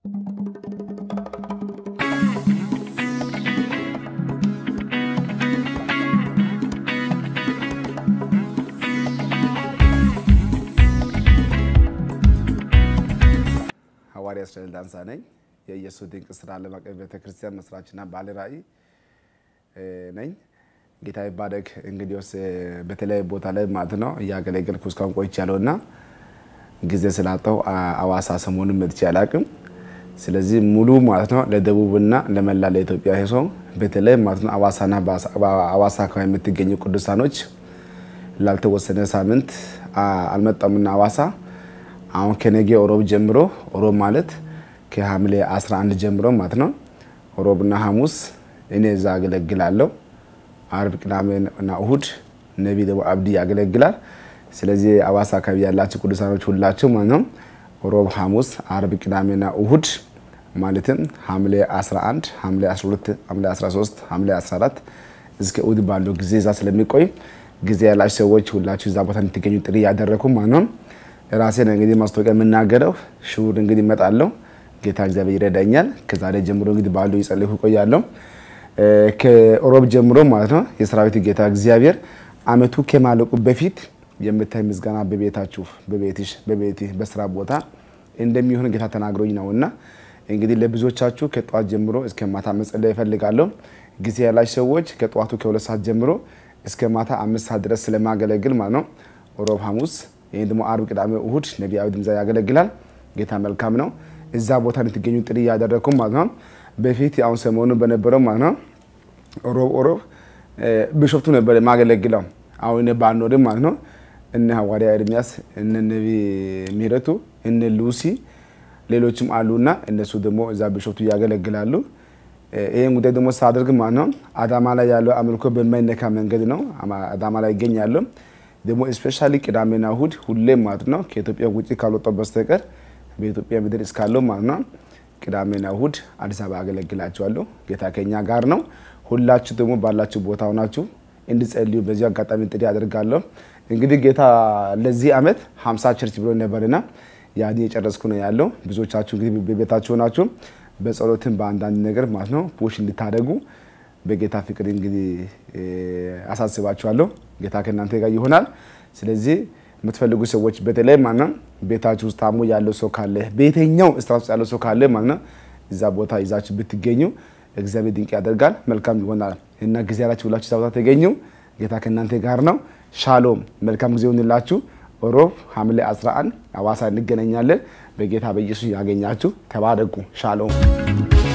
ሐዋርያ እስራኤል ዳንሳ ነኝ። የኢየሱስ ድንቅ ስራ ዓለም አቀፍ ቤተክርስቲያን መስራችና ባለ ራዕይ ነኝ። ጌታ ይባረክ። እንግዲህ በተለያዩ ቦታ ላይ ማለት ነው እያገለገልኩ እስካሁን ቆይቻለሁ እና ጊዜ ስላጣሁ አዋሳ ሰሞኑን መጥቼ አላቅም። ስለዚህ ሙሉ ማለት ነው ለደቡብና ለመላ ለኢትዮጵያ ሰው በተለይ ማለት ነው አዋሳና አዋሳ አካባቢ የምትገኙ ቅዱሳኖች ላልተወሰነ ሳምንት አልመጣምና አዋሳ አሁን ከነገ ሮብ ጀምሮ ሮብ ማለት ከሐምሌ 11 ጀምሮ ማለት ነው ሮብና ሐሙስ እኔ እዛ አገለግላለሁ። አርብ፣ ቅዳሜና እሁድ ነቢ ደግሞ አብዲ ያገለግላል። ስለዚህ አዋሳ አካባቢ ያላችሁ ቅዱሳኖች ሁላችሁ ማለት ነው ሮብ፣ ሐሙስ፣ አርብ፣ ቅዳሜና እሁድ ማለትም ሐምሌ 11፣ ሐምሌ 12፣ ሐምሌ 13፣ ሐምሌ 14 እስከ እሁድ ባለው ጊዜ እዛ ስለሚቆይ ጊዜ ያላችሁ ሰዎች ሁላችሁ እዛ ቦታ እንድትገኙ ጥሪ ያደረኩ ማለት ነው። ራሴን እንግዲህ ማስታወቂያ የምናገረው ሽሁር እንግዲህ እመጣለሁ። ጌታ እግዚአብሔር ይረዳኛል። ከዛሬ ጀምሮ እንግዲህ ባሉ ይጸልሁ ቆያለሁ። ከሮብ ጀምሮ ማለት ነው የሰራዊት ጌታ እግዚአብሔር አመቱ ከማለቁ በፊት የምታይ ምስጋና በቤታችሁ፣ በቤትሽ፣ በቤትህ፣ በስራ ቦታ እንደሚሆን ጌታ ተናግሮኝ ነውና እንግዲህ ለብዙዎቻችሁ ከጠዋት ጀምሮ እስከ ማታ መጸለይ እፈልጋለሁ። ጊዜ ያላችሁ ሰዎች ከጠዋቱ ከሁለት ሰዓት ጀምሮ እስከ ማታ አምስት ሰዓት ድረስ ስለማገለግል ማለት ነው ሮብ፣ ሐሙስ ይህን ደግሞ አርብ፣ ቅዳሜ፣ እሁድ ነቢያዊ ድምዛ ያገለግላል። ጌታ መልካም ነው። እዛ ቦታ እንድትገኙ ጥሪ እያደረግኩ ማለት ነው። በፊት አሁን ሰሞኑ በነበረው ማለት ነው ሮብ ሮብ ቢሾፍቱ ነበር የማገለግለው። አሁን ባኖርም ማለት ነው እነ ሐዋርያ ኤርሚያስ እነ ነቢ ምህረቱ እነ ሉሲ ሌሎችም አሉና እነሱ ደግሞ እዛ ቢሾፍቱ ያገለግላሉ። ይህን ጉዳይ ደግሞ ሳደርግ ማለት ነው አዳማ ላይ ያለው አምልኮ በማይነካ መንገድ ነው አዳማ ላይ ይገኛሉ። ደግሞ ስፔሻሊ ቅዳሜና እሁድ ሁሌም ማለት ነው ከኢትዮጵያ ውጭ ካልወጣው በስተቀር በኢትዮጵያ ምድር እስካለው ማለት ነው ቅዳሜና እሁድ አዲስ አበባ አገለግላቸዋለሁ። ጌታ ከኛ ጋር ነው። ሁላችሁ ደግሞ ባላችሁ ቦታ ሆናችሁ እንድጸልዩ በዚህ አጋጣሚ ጥሪ አደርጋለሁ። እንግዲህ ጌታ ለዚህ ዓመት ሀምሳ ቸርች ብሎ ነበርና ያን የጨረስኩ ነው ያለው። ብዙዎቻችሁ እንግዲህ በቤታችሁ ሆናችሁ በጸሎትም በአንዳንድ ነገር ማለት ነው ፑሽ እንድታደርጉ በጌታ ፍቅር እንግዲህ አሳስባችኋለሁ። ጌታ ከእናንተ ጋር ይሆናል። ስለዚህ የምትፈልጉ ሰዎች በተለይ ማለት ነው ቤታችሁ ውስጥ ታሞ ያለው ሰው ካለ በየትኛው ስታቱስ ያለው ሰው ካለ ማለት ነው እዛ ቦታ ይዛችሁ ብትገኙ እግዚአብሔር ድንቅ ያደርጋል፣ መልካም ይሆናል እና ጊዜ ያላችሁ ሁላችሁ እዛ ቦታ ተገኙ። ጌታ ከእናንተ ጋር ነው። ሻሎም፣ መልካም ጊዜ ይሆንላችሁ። ሮብ ሐምሌ 11 አዋሳ እንገናኛለን። በጌታ በኢየሱስ ያገኛችሁ። ተባረኩ። ሻሎም